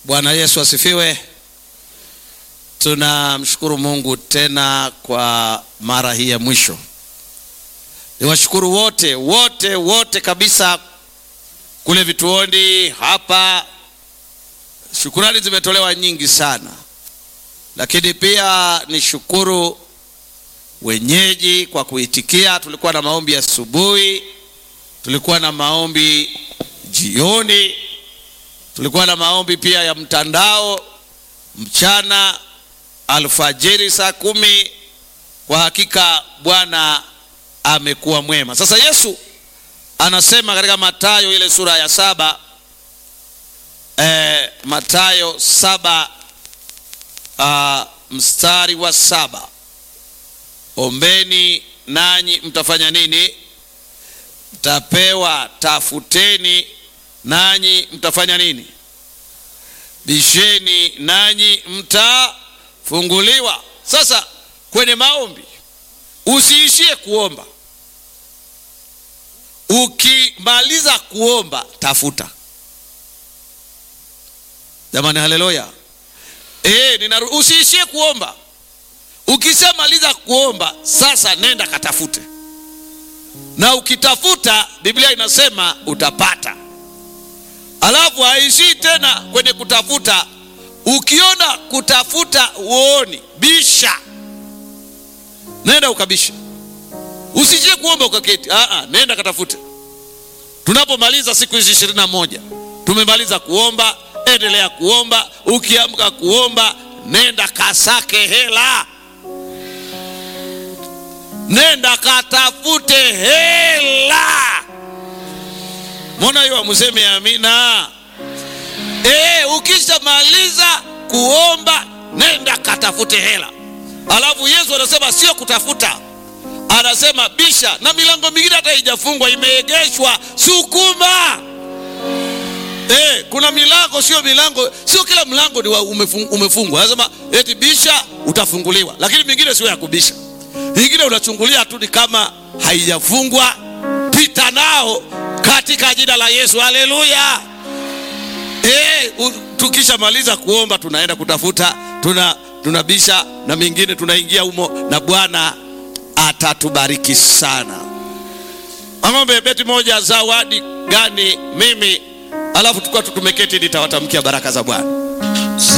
Bwana Yesu asifiwe. Tunamshukuru Mungu tena kwa mara hii ya mwisho. Niwashukuru wote wote wote kabisa kule vituoni hapa, shukurani zimetolewa nyingi sana, lakini pia nishukuru wenyeji kwa kuitikia. Tulikuwa na maombi asubuhi, tulikuwa na maombi jioni, tulikuwa na maombi pia ya mtandao mchana, alfajiri saa kumi. Kwa hakika Bwana amekuwa mwema. Sasa Yesu anasema katika Mathayo ile sura ya saba eh, Mathayo saba ah, mstari wa saba ombeni nanyi mtafanya nini? Mtapewa. Tafuteni nanyi mtafanya nini? Bisheni nanyi mtafunguliwa. Sasa kwenye maombi usiishie kuomba. Ukimaliza kuomba, tafuta. Jamani, haleluya! Eh, ninaru usiishie kuomba. Ukishamaliza kuomba, sasa nenda katafute, na ukitafuta, Biblia inasema utapata. Alafu haishii tena kwenye kutafuta. Ukiona kutafuta uoni, bisha, nenda ukabisha. Usije kuomba ukaketi. Aa, nenda katafute. Tunapomaliza siku hizi ishirini na moja tumemaliza kuomba, endelea kuomba. Ukiamka kuomba, nenda kasake hela, nenda katafute hela. Mbona hiyo amuseme amina? E, ukishamaliza kuomba nenda katafute hela. Alafu Yesu anasema sio kutafuta, anasema bisha, na milango mingine hata haijafungwa imeegeshwa, sukuma. E, kuna milango, sio milango, sio kila mlango ni umefungwa. Anasema eti bisha utafunguliwa, lakini mingine sio ya kubisha, mingine unachungulia tu, ni kama haijafungwa, pita nao katika jina la Yesu, haleluya. E, tukishamaliza kuomba tunaenda kutafuta, tuna tunabisha na mingine tunaingia humo, na Bwana atatubariki sana. Ang'ombe beti moja, zawadi gani mimi? Alafu tukua tumeketi, nitawatamkia baraka za Bwana.